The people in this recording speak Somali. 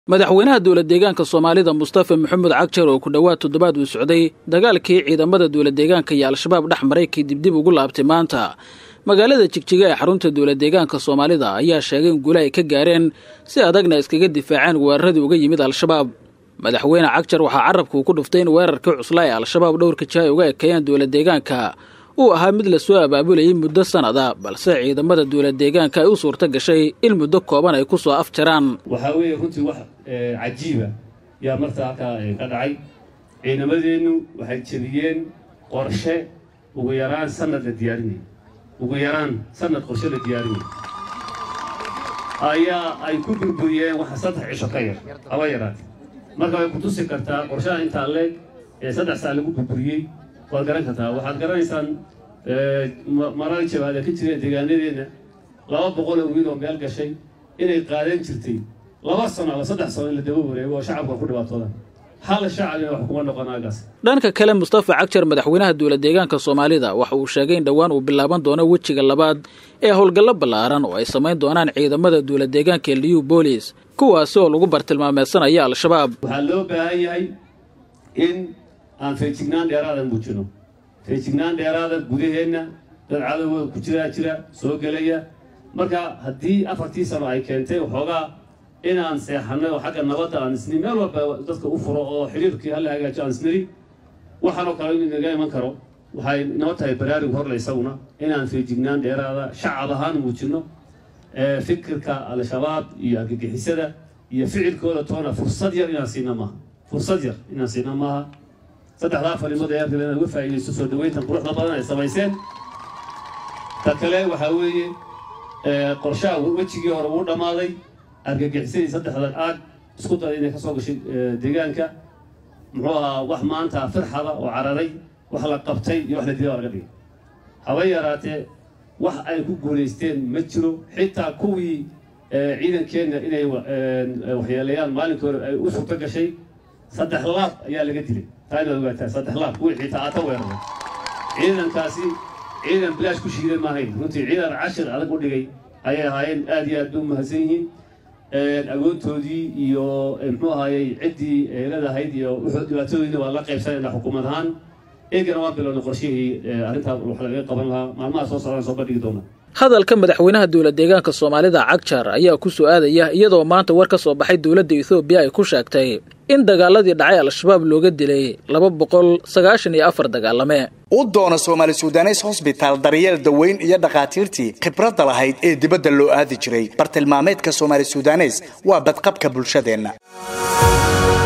madaxweynaha dowlad deegaanka soomaalida mustafa maxamed cagjar oo ku dhowaad toddobaad uu socday dagaalkii ciidamada dowlad deegaanka iyo al-shabaab dhex maray kadib dib ugu laabtay maanta magaalada jigjiga ee xarunta dowlad deegaanka soomaalida ayaa sheegay in guule ay ka gaareen si adagna iskaga difaaceen weeraradii uga yimid al-shabaab madaxweyne cagjar waxaa carabka uu ku dhuftay in weerarkii cuslaa ee al-shabaab dhowrka jiha ay uga ekeeyeen dowlad deegaanka uu ahaa mid lasoo abaabulayay muddo sanada balse ciidamada dowlad deegaanka ay u suurto gashay in muddo kooban ay ku soo afjaraan waxaa weeye runtii wax cajiiba yaa marta halkaa ka dhacay ciidamadeennu waxay jebiyeen qorshe ugu yaraan sanad la diyaarinayay ugu yaraan sanad qorshe la diyaarinayay ayaa ay ku burburiyeen waxa saddex cisho ka yar haba yaraatee marka way ku tusi kartaa qorshaha intaa leeg ee saddex saa lagu burburiyey waad garan kartaa waxaad garanaysaan marar jabaada ka jireen deegaanadeenna laba boqoloo wiil oo meel gashay inay qaadan jirtay laba sano ama saddex sano in la daba wareego oo shacabka ku dhibaatooda hal shacabina wax kuma noqon aagaas dhanka kale mustafa cagjar madaxweynaha dowlad deegaanka soomaalida waxa uu sheegay in dhowaan uu bilaaban doono wejiga labaad ee howlgallo ballaaran oo ay samayn doonaan ciidamada dowlad deegaanka liu boolis kuwaasi oo lagu bartilmaameysanaya al-shabaab waxaa loo baahan yahay in aan feejignaan dheeraadan muujino feejignaan dheeraada gudaheenna dad cadowga ku jiraa jira soo gelaya marka haddii afartii sano ay keentay waxoogaa inaan seexanay oo xagga nabadda aan isni meel walba dadka u furo oo xiriirkii hala hagaajo aan isniri waxaanoo kale in naga iman karo waxay noo tahay baraarug horle isaguna inaan feejignaan dheeraada shacab ahaan muujino fikirka al-shabaab iyo argagixisada iyo ficilkooda toona fursad yar inaan siina maaha fursad yar inaan siina maaha saddexdaa farimood ee arkiba inaan uga faa'iidaysto soo dhaweyntan quruxda badan ay samayseen ta kale waxaa weeye qorshaha wejigii hore wuu dhammaaday argagixisadii saddexda aag isku daray inay ka soo gashay deegaanka muxuu ahaa wax maanta firxada oo cararay wax la qabtay iyo wax la dilay oo laga dhigay haba yaraatee wax ay ku guulaysteen ma jiro xitaa kuwii ciidankeenna inay waxyeeleeyaan maalinkii hore ay u suurto gashay saddex laab ayaa laga dilay taa inaad ogaataa saddex laab kuwii xitaa aata weeraray ciidankaasi ciidan bilaash ku shiiday maahayn runtii ciidan cashir adag u dhigay ayay ahaayeen aad iyo aad bay u mahadsan yihiin agoontoodii iyo muxuu ahaayey ciddii leedahayd iyo dhibaatadoodiina waa la qaybsanayna xukuumad ahaan eegana waan bilownay qorshihii arrintaa wax lagaga qaban lahaa maalmaha soo socdaan soo bandhigi doona hadalka madaxweynaha dowlad deegaanka soomaalida cagjar ayaa ku soo aadaya iyadoo maanta war ka soo baxay dowladda ethoobiya ay ku sheegtay in dagaaladii dhacay al-shabaab looga dilay laba boqol sagaashan iyo afar dagaalame u doona soomaali sudanes hosbitaal daryeel daweyn iyo dhakhaatiirtii khibradda lahayd ee dibadda loo aadi jiray bartilmaameedka soomaali sudanes waa badqabka bulshadeenna